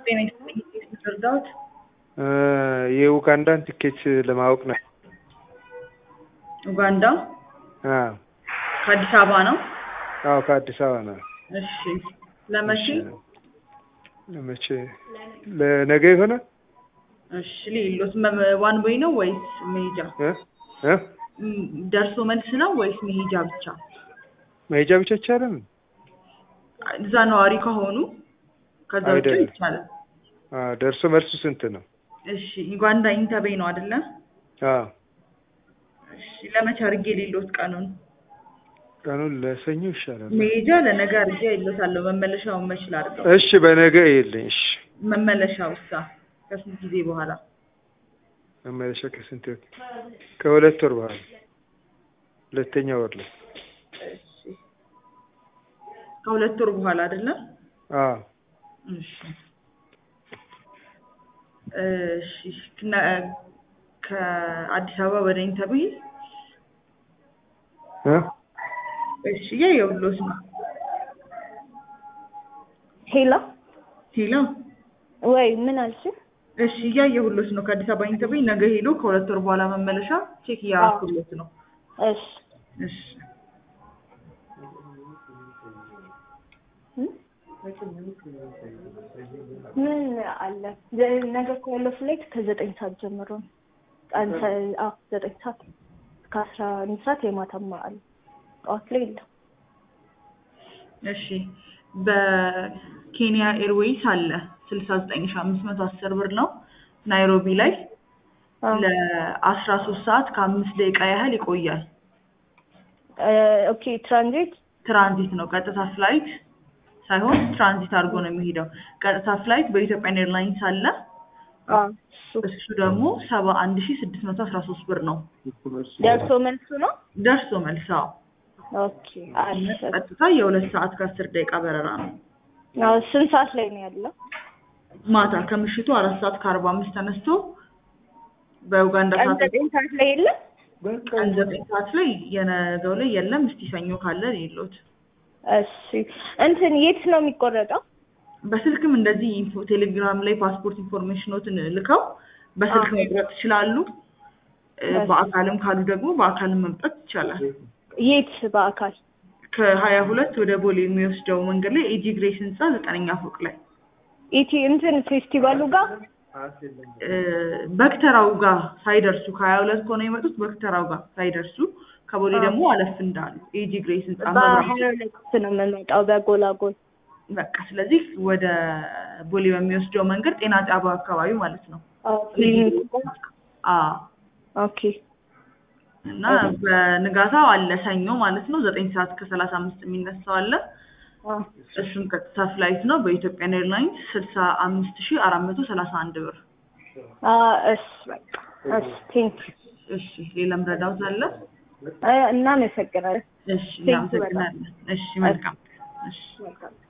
ጤና ይስጥልኝ። እንዴት ነው እርዳዎት? የኡጋንዳን ትኬት ለማወቅ ነው። ኡጋንዳ አዎ ከአዲስ አበባ ነው? አዎ ከአዲስ አበባ ነው። እሺ ለመቼ? ለመቼ? ለነገ ይሆናል? እሺ ሌሎት ዋን ወይ ነው ወይስ መሄጃ? እ እ ም፣ ደርሶ መልስ ነው ወይስ መሄጃ ብቻ? መሄጃ ብቻ ይቻላል? እዛ ነዋሪ ከሆኑ ከዛ ውጭ አይደለም። ይቻላል። አዎ ደርሶ መልሱ ስንት ነው? እሺ ዩጋንዳ ኢንተቤ ነው አይደለ? አዎ እሺ ለመቼ አድርጌ ሌሎት ቀኑን? ቀኑን ለሰኞ ይሻላል። መሄጃ ለነገ አድርጌ አይሎታለሁ። መመለሻውን መች ላድርገው? እሺ በነገ ይልኝ። እሺ መመለሻው እሳ ከስንት ጊዜ በኋላ? መመለሻ ከስንት ወር? ከሁለት ወር በኋላ ሁለተኛ ወር ላይ። እሺ ከሁለት ወር በኋላ አይደለም? አዎ እሺ እሺ ከነ- ከአዲስ አበባ ወደ ኢንተቤ እ እሺ የየውሎት ነው ሄሎ ሄሎ ወይ ምን አልሽ? እሺ እያየሁሎት ነው ከአዲስ አበባ ኢንተቤ ነገ ሄዶ ከሁለት ወር በኋላ መመለሻ ቼክ እያደረኩሎት ነው እሺ እሺ እ? ምን አለ ዘ- ነገ እኮ ያለው ፍላይት ከዘጠኝ ሰዓት ጀምሮ ነው። ቀን ሰ- አዎ ዘጠኝ ሰዓት እስከ አስራ አንድ ሰዓት የማታማ አለ። ጠዋት ላይ የለም። እሺ በኬንያ ኤርዌይስ አለ ስልሳ ዘጠኝ ሺ አምስት መቶ አስር ብር ነው ናይሮቢ ላይ አዎ። ለአስራ ሶስት ሰዓት ከአምስት ደቂቃ ያህል ይቆያል እ፣ ኦኬ ትራንዚት ትራንዚት ነው ቀጥታ ፍላይት ሳይሆን ትራንዚት አድርጎ ነው የሚሄደው ቀጥታ ፍላይት በኢትዮጵያን ኤርላይንስ አለ አዎ እሱ እሱ ደግሞ ሰባ አንድ ሺ ስድስት መቶ አስራ ሶስት ብር ነው ደርሶ መልሱ ነው። ደርሶ መልሳው ኦኬ አሪፍ። ቀጥታ የሁለት ሰዓት ከአስር ደቂቃ በረራ ነው አዎ ስንት ሰዓት ላይ ነው ያለው? ማታ ከምሽቱ አራት ሰዓት ከአርባ አምስት ተነስቶ በኡጋንዳ ቀን ሰዓት ዘጠኝ ሰዓት ላይ የለም። ቀን ዘጠኝ ሰዓት ላይ የነገው ላይ የለም። እስቲ ሰኞ ካለ የለውት። እሺ እንትን የት ነው የሚቆረጠው? በስልክም እንደዚህ ኢንፎ ቴሌግራም ላይ ፓስፖርት ኢንፎርሜሽኖትን ልከው በስልክ አዎ። መቁረጥ ይችላሉ። እ፣ እሺ። በአካልም ካሉ ደግሞ በአካልም መምጣት ይቻላል። የት በአካል? ከሀያ ሁለት ወደ ቦሌ የሚወስደው መንገድ ላይ ኤጂ ግሬስ ህንፃ ዘጠነኛ ፎቅ ላይ ኢቲ እንትን ፌስቲቫሉ ጋር እ፣ በክተራው ጋር ሳይደርሱ ከሀያ ሁለት ከሆነ የመጡት በክተራው ጋር ሳይደርሱ ከቦሌ አዎ። ደግሞ አለፍ እንዳሉ ኤጂ ግሬስ ህንፃ መብራት በሀያ ሁለት ነው የምመጣው በጎላጎል። በቃ ስለዚህ ወደ ቦሌ በሚወስደው መንገድ ጤና ጣቢያው አካባቢ ማለት ነው። አዎ ክሊኒክ አዎ ኦኬ እና በንጋታው አለ ሰኞ ማለት ነው ዘጠኝ ሰዓት ከሰላሳ አምስት የሚነሳው አለ። አዎ እሱም ቀጥታ ፍላይት ነው በኢትዮጵያን ኤርላይንስ ስልሳ አምስት ሺ አራት መቶ ሰላሳ አንድ ብር። አዎ እሺ በቃ እሺ ቴንክ እሺ ሌላም ረዳውት አለ? እናመሰግናለን። እሺ Thank you እናመሰግናለን። እሺ መልካም እሺ መልካም